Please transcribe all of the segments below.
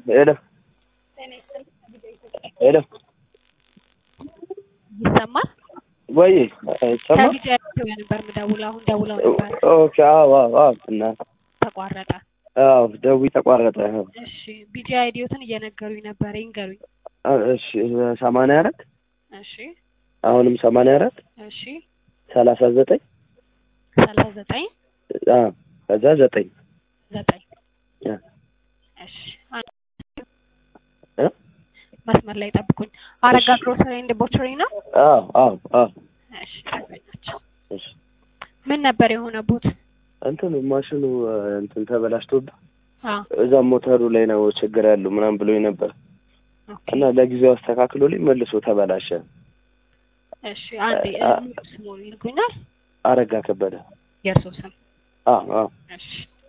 ሄሎ ሄሎ ይሰማል? ወይ ሰማ ከቢጫ ኢትዮጵያ ነበር የምደውለው። አሁን ደውለው ነበር ኦኬ አዎ አዎ አዎ እና ተቋረጠ። አዎ ደዊ ተቋረጠ አዎ እሺ ቢጂ አይዲዮትን እየነገሩኝ ነበር። ይንገሩኝ። እሺ ሰማንያ አራት እሺ አሁንም ሰማንያ አራት እሺ ሰላሳ ዘጠኝ ሰላሳ ዘጠኝ አዎ ከዛ ዘጠኝ ዘጠኝ ያ እሺ አንድ እ መስመር ላይ ጠብቁኝ። አረጋ ግሮሰሪ ኤንድ ቦቸሪ ነው። አዎ አዎ አዎ እሺ ጠብቃቸው። እሺ ምን ነበር የሆነቡት? እንትኑ ማሽኑ እንትን ተበላሽቶብህ አዎ እዛ ሞተሩ ላይ ነው ችግር ያለው ምናምን ብሎኝ ነበር ኦኬ እና ለጊዜው አስተካክሎልኝ መልሶ ተበላሸ። እሺ አንዴ አ- ሙሉ ስሙን ይልኩኛል። አረጋ ከበደ የእርሶ ስም? አዎ አዎ እሺ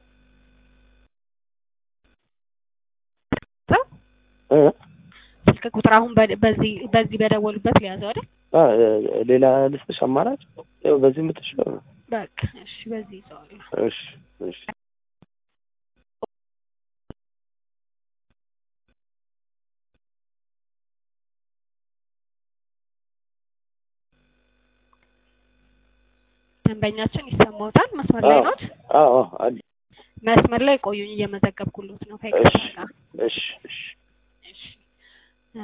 እ ስልክ ቁጥር አሁን በ- በዚህ በዚህ በደወሉበት ሊያዘው አይደል? አ ሌላ ልስጥሽ አማራጭ ያው በዚህ የምትችለው ነው። በቃ እሺ በዚህ ይዘዋለሁ። እሺ እሺ ደንበኛችን ይሰማዎታል? መስመር ላይ አዎ ኖት? አዎ አዎ አለ መስመር ላይ ቆዩኝ፣ እየመዘገብኩሎት ነው። ከይቅርታ እሺ ጋር እሺ እሺ እሺ እ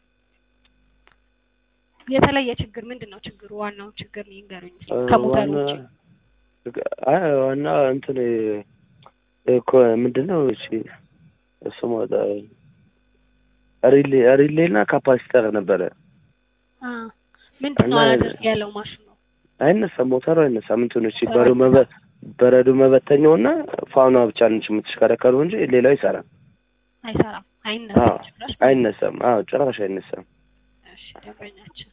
የተለየ ችግር ምንድን ነው ችግሩ? ዋናው ችግር ይንገሩኝ እስኪ ከሞተሩ ውጪ። አይ ዋና እንትን እኮ ምንድነው እሺ ስሙ ሪሌ ሪሌ እና ካፓሲተር ነበረ። አ ምንድን ነው እና- አላደርግ ያለው ማሽኑ? አይነሳም፣ ሞተሩ አይነሳም። እንትኑ እሺ በረዶ መበ በረዶ መበተኛው እና ፋኗ ብቻ ነች የምትሽከረከሩ እንጂ ሌላው አይሰራም። አይሰራም፣ አይነሳም አዎ ጭራሽ። አይነሳም። አዎ ጭራሽ አይነሳም። እሺ ደንበኛችን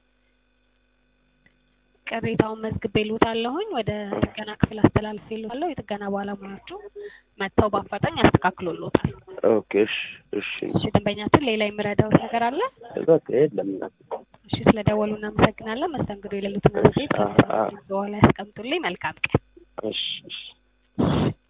ቅሬታውን መዝግቤልዎታለሁኝ ወደ ጥገና ክፍል አስተላልፌልዎታለሁ። የጥገና ባለሙያዎቹ መጥተው በአፋጣኝ ያስተካክሉልዎታል። ኦኬ እሺ እሺ እሺ ደንበኛችን ሌላ የምረዳዎት ነገር አለ? በቃ የለም። እሺ ስለደወሉ እናመሰግናለን። መስተንግዶ የሌሉትን አስተያየት አ- አ- በኋላ ያስቀምጡልኝ። መልካም ቀን። እሺ እሺ